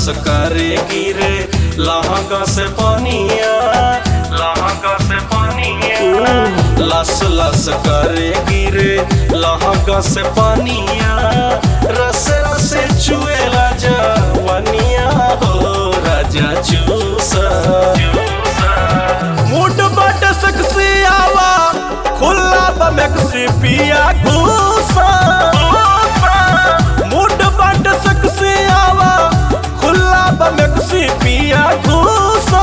लस करे गिरे लहंगा से पानिया लहंगा से पानिया लस लस करे गिरे लहंगा से पानिया रस रस चुएला जवनिया हो राजा चूसा मुड बट सकसी आवा खुला बमकसी पिया घूसा मुड बट सकसी आवा खुला बमकसी पिया घूसा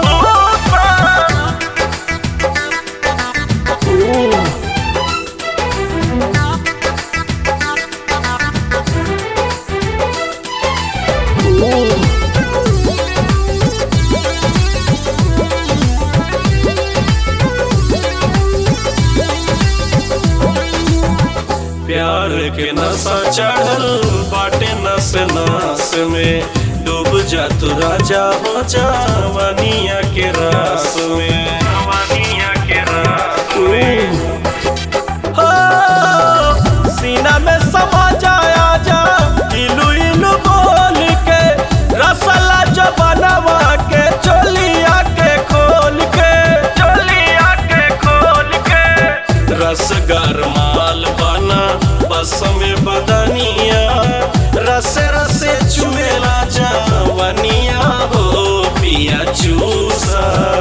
प्यार के नशा चढ़ल बाटे नस नास में डूब जा तू राजा हो जवानिया के रास में जवानिया के रास में हो, सीना में समा जाया जा इलू इलू बोल के रसला जबनवा के चोलिया के खोल के चोलिया के खोल के रसगर माल बना बस में बदनिया रस रस चुमेला जवानिया हो पिया चूसा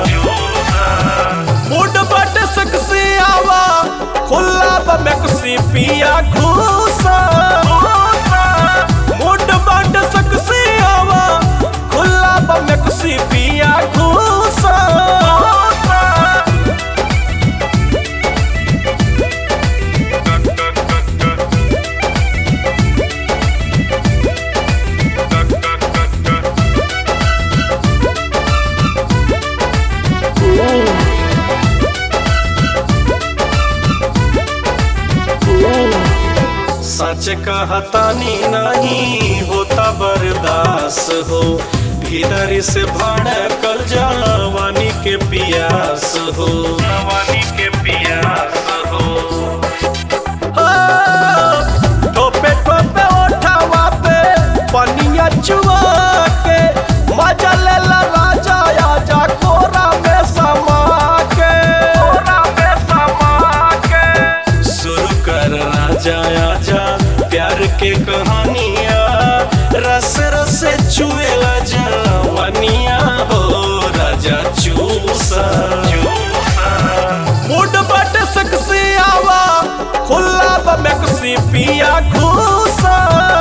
मुड बट सकसी आवा खुला बमकसी पिया घूसा मुड बट सकसी आवा खुला बमकसी पिया घूसा सच कहतानी नहीं होता बर्दास हो भीतर से भड़कल जवानी के पियास हो जवानी के पियास हो ठोपे ठोपे ओठावा पे पनिया चुआ के मजा ले ला राजा आजा कोरा में समा के कोरा में समा के शुरू कर राजा आजा प्यार के कहानिया रस रस चुएला जवानिया हो राजा चूसा मुड बट सकसी आवा खुला बमकसी पिया घूसा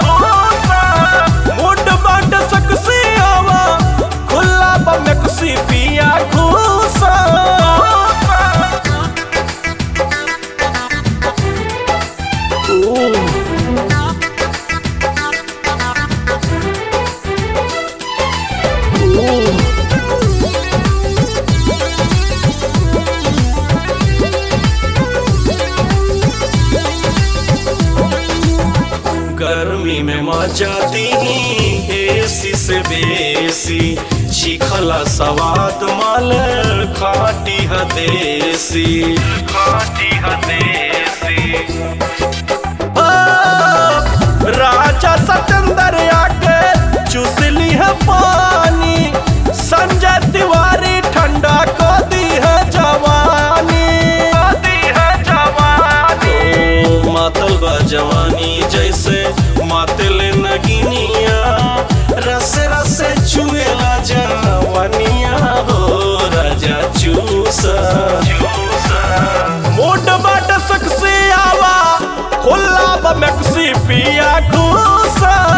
मुड बट सकसी आवा खुला बमकसी पिया घूसा गर्मी में मचाती एसी से बेसी चिखला सवाद माल खाटी हदेसी खाटी हदेसी राजा सतेंद्र आके चुसली है पानी संजय तिवारी ठंडा को दी है जवानी को दी है जवानी ओ, मातल बा जवानी जैसे मातल नगिनिया रस रस चुएला जवानिया हो राजा चूसा मोट बाट सकसी आवा खुला बमकसी पिया घूसा